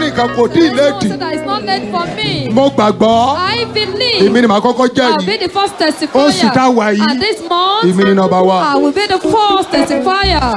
ẹnìkan kò tí ì Someone léèdì said that it's not late for me. mo gbàgbọ́ I believe. èmi ni màá kọ́kọ́ I'll jẹ́rìí be the first Oṣù tá a wà testifier. yìí, And this month, èmi ni nọmba wa I will be the first testifier.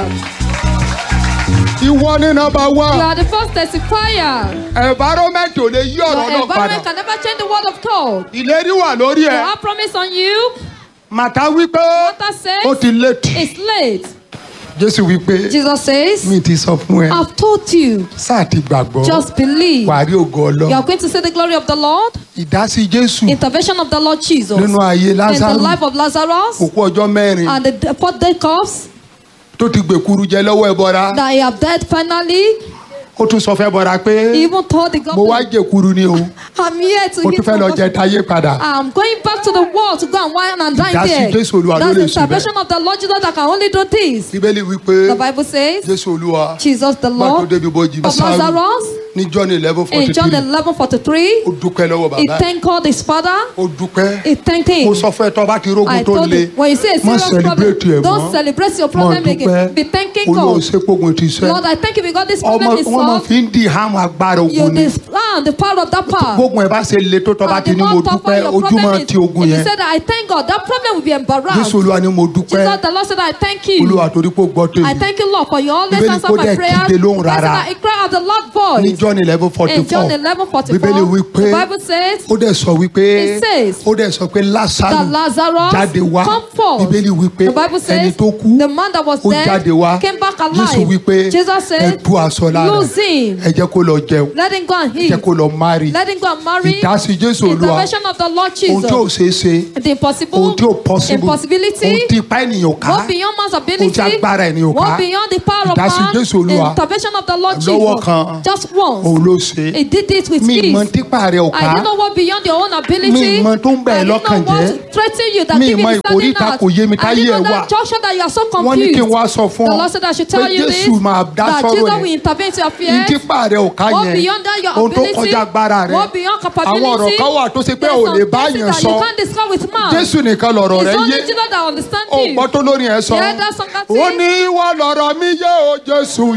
ìwọ ní nọmba You wa are the first testifier. environment ò lè yí Your ọ̀rọ̀ náà environment padà can never change the word of God. ìlérí wà lórí You ẹ̀ have promise on you. màtá wípé Martha ó says ti léèdì it's late. jésù wípé Jesus says, mi ti sọ fún ẹ I've told you. sáà ti gbàgbọ́ Just believe. wàá rí ògo You ọlọ́run are going to see the glory of the Lord. ìdásí jésù Intervention of the Lord Jesus. nínú ayé In the lázaro life of Lazarus. òkú ọjọ́ mẹ́rin And the fourth day comes tó ti gbèkuru jẹ lọ́wọ́ ẹbọra that he have died finally. ó tún sọ fẹ́ bọra pé He even told the mo wá government, jẹkuru ni o I'm here to mo eat tún fẹ́ lọ my jẹ táyé padà I'm going back to the world to go and wine and dine Ìdásí there. Jésù Olúwa ló That's lè the ṣe intervention of the Lord Jesus that can only do this. bíbélì wípé The Bible says, jésù olúwa Jesus the gbà tó Lord débi bójì of Lazarus ní john eleven forty in John three 11 43, ó dúpẹ́ lọ́wọ́ he bàbá ẹ̀ thanked God his father. ó dúpẹ́ He thanked mo him. sọ fún ẹ tó bá ti rógun I tó told le him, when you say a má serious celebrate ẹ problem, mọ́ don't celebrate your mọ́ problem dúpẹ́ again. Be thanking olúwa ò God. ṣe pógun ti sẹ́ Lord, I thank you because this ọmọ problem is wọn máa solved. fi ń di hàmù agbára You ogun ni discern the power of that power. gbógun ẹ bá ṣe le tó tó bá And ti the ní mo more tougher dúpẹ́ your ojú problem máa is, ti ogun if you yẹn say that I thank God, that problem will be embarrassed. jésù olúwa ni mo dúpẹ́ Jesus, the Lord said, I thank you. olúwa torí pé ó gbọ́ I tèmi thank you, Lord, for you always Bíbélì answer kò my dẹ̀ prayers. kígbe lóhùn The Bible said rárá. that he cried out the Lord ní voice. john eleven forty In four John 11 44, bíbélì wípé the Bible says ó dẹ̀ sọ wípé It says ó dẹ̀ sọ pé that lásàrò Lazarus jáde wá come forth. bíbélì wípé The Bible ẹni says tó kú the man that was ó jáde wá dead came back jésù alive. wípé Jesus ẹ said, tú aṣọ lára lose him. ẹ jẹ́ kó lọ jẹun Let him go and ẹ jẹ́ eat. kó lọ mari Let him go and marry. ìdásí jésù olúwa Intervention of the Lord ohun tí ò Jesus. ṣeé ṣe The impossible. ohun tí ò possible Impossibility. ohun tí ipá ènìyàn ká Go beyond man's ability. Ohun tí agbára ènìyàn ká. Go beyond the power of Ìdásí man. Jésù Olúwa. Intervention of the Lord Lọ́wọ́ Jesus. kan. Just once. òun ló ṣe He did it with mi ease. mọ tipa rẹ ò I ká didn't know what beyond your own ability. Mi mọ tó ń bẹ̀ ẹ́ I didn't lọ́kàn know what jẹ́. threaten you that Mi keep mọ you standing ìkóríta out. kò yé mi I táyé didn't ẹ know wà. that junction that you are so wọ́n ní confused. kí n wá sọ fún The ọ Lord said I should pé tell you this. jésù máa dá That sọ̀rọ̀ Jesus ẹ̀ will intervene to your ní fears. tipa rẹ ò ká Go yẹn beyond that your ohun tó ability. kọjá agbára rẹ Go beyond capability. àwọn ọ̀rọ̀ kan wà tó ṣe pé There's ò some lè bá things yẹn that sọ you can't discuss with man. jésù nìkan lọ̀rọ̀ It's rẹ only yé Jesus that understands ó you. gbọ́ tó lórí ẹ sọ Yeah, that's some ó ní wọ́n lọ̀rọ̀ mi yé o jésù